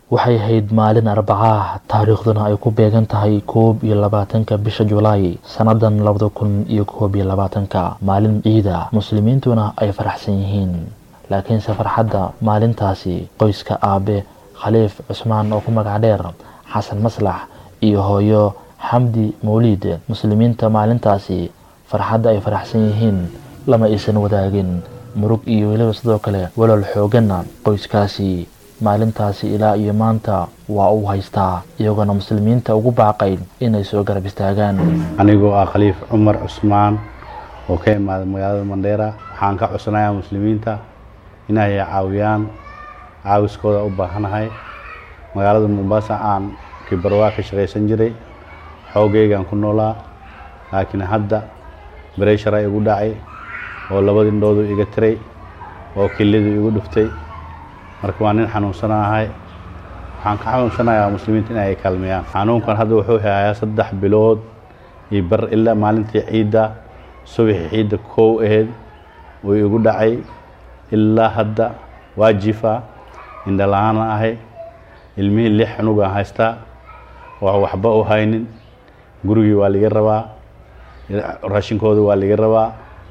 waxay ahayd maalin arbacaah taariikhduna ay ku beegan tahay koob iyo labaatanka bisha julaay sannadan labada kun iyo koob iyo labaatanka maalin ciida muslimiintuna ay faraxsan yihiin laakiinse farxadda maalintaasi qoyska aabe khaliif cusmaan oo ku magac dheer xasan maslax iyo hooyo xamdi mawliid muslimiinta maalintaasi farxadda ay faraxsan yihiin lama aysan wadaagin murug iyo weliba sidoo kale walal xooganna qoyskaasi maalintaasi ilaa iyo maanta waa uu haystaa iyagoona muslimiinta ugu baaqay inay soo garab istaagaan anigoo ah khaliif cumar cusmaan oo ka imaaday magaalada mandheera waxaan ka codsanayaa muslimiinta inay caawiyaan caawiskooda u baahanahay magaalada mombasa aan kibarwaa ka shaqaysan jiray xoogaygaan ku noolaa laakiin hadda bereshara igu dhacay oo labadii indhoodu iga tiray oo kilidu igu dhuftay marka waa nin xanuunsanahay waxaan ka xanuunsanayaa muslimiinta in ay kaalmeeyaan xanuunkan hadda wuxuu hayaa saddex bilood iyo bar ilaa maalintii ciidda subaxii ciidda kow aheyd uu igu dhacay ilaa hadda waa jifa indhala-aana ahay ilmihii lix cunugaan haystaa oo waxba u haynin gurigii waa liga rabaa raashinkooda waa liga rabaa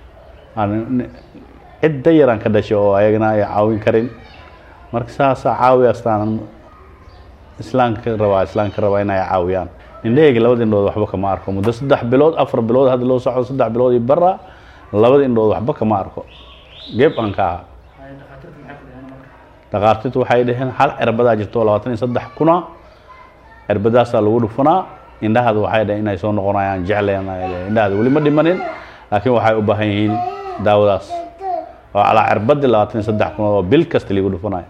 cidda yaraan ka dhashay oo ayagana ay caawin karin marka saasaa caawi astaan islaamka rabaa islaamka rabaa in ay caawiyaan indhahayga labada indhood waxba kama arko muddo saddex bilood afar bilood hadda loo socdo saddex bilood iyo bara labada indhood waxba kama arko geeb aan ka ahaa dhakhaartirtu waxay dhaheen hal cirbadaa jirto labaatan iyo saddex kuna cirbadaasaa lagu dhufanaa indhahaada waxay dhaheen inay soo noqonayaan jecleen indhahaada weli ma dhimanin laakiin waxay u baahan yihiin daawadaas oo calaa cirbadii labaatan iyo saddex kunood oo bil kasta liigu dhufanayo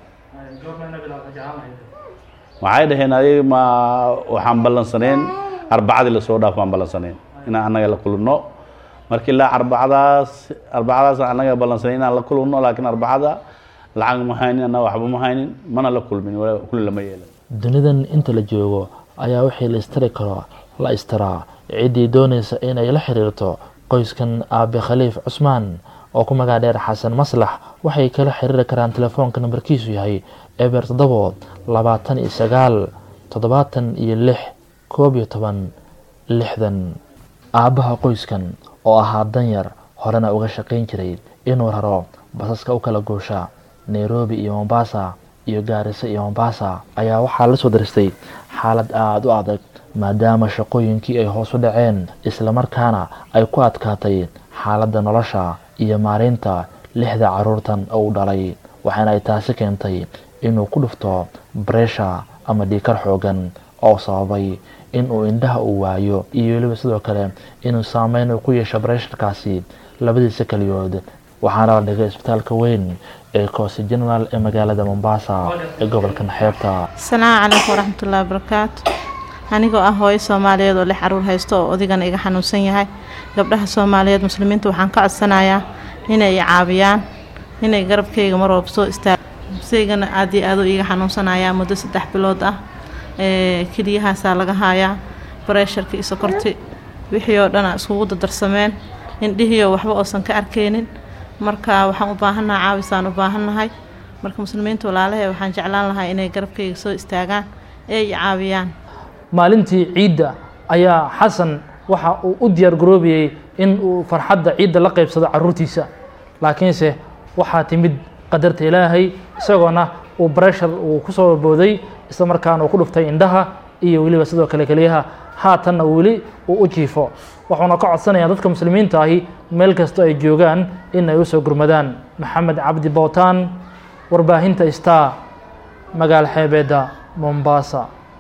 waxay dhaheen adig ma waxaan ballansaneen arbacadii lasoo dhaaf baan ballansaneen inaan annaga la kulunno marka ilaa arbacadaas arbacadaas annaga ballansaneen inaan la kulunno laakiin arbacada lacag ma haynin annaga waxba ma haynin mana la kulmin kulli lama yeelan dunidan inta la joogo ayaa wixii la istari karo la istaraa ciddii doonaysa inay la xiriirto qoyskan aabe khaliif cusmaan oo ku magac dheer xasan maslax waxay kala xiriiri karaan telefoonka nambarkiisu yahay eber toddobo labaatan iyo sagaal toddobaatan iyo lix koob iyo toban lixdan aabbaha qoyskan oo ahaa danyar horena uga shaqayn jiray inuu raro basaska u kala goosha nairobi iyo mombasa iyo gaarisa iyo mombasa ayaa waxaa la soo daristay xaalad aada u adag maadaama shaqooyinkii ay hoos u dhaceen islamarkaana ay ku adkaatay xaaladda nolosha iyo maareynta lixda caruurtan oo u dhalay waxaana ay taasi keentay inuu ku dhufto bareesha ama dhiikar xoogan oo sababay inuu indhaha uu waayo iyo weliba sidoo kale inuu saameyn uu ku yeesho bareesharkaasi labadiisa keliyood waxaana la dhigay isbitaalka weyn ee koosi general ee magaalada mombasa ee gobolkan xeebta asalaamu calaykum waraxmatullahi wabarakaatu anigoo ah hooyo soomaaliyeed oo lix caruur haysto oo odigana iga xanuunsan yahay gabdhaha soomaaliyeed muslimiinta waxaan ka codsanayaa inay i caawiyaan inay garabkayga mar walba soo istaaga saygana aad iyo aad u iiga xanuunsanayaa muddo saddex bilood ah keliyahaasaa laga haayaa bareesharkii sokorti wixii oo dhana iskugu dadarsameen indhihiioo waxba oosan ka arkaynin marka waxaan u baahannaha caawisaan u baahannahay marka muslimiinta walaalahe waxaan jeclaan lahaa inay garabkayga soo istaagaan ee i caawiyaan maalintii ciidda ayaa xasan waxa uu u diyaar garoobayey in uu farxadda ciidda la qaybsado caruurtiisa laakiinse waxaa timid qadarta ilaahay isagoona uu breshar uu ku soo booday isla markaana uu ku dhuftay indhaha iyo weliba sidoo kale keliyaha haatanna weli uu u jiifo wuxuuna ka codsanayaa dadka muslimiinta ahi meel kastoo ay joogaan in ay u soo gurmadaan maxamed cabdi bowtaan warbaahinta star magaal xeebeedda mombasa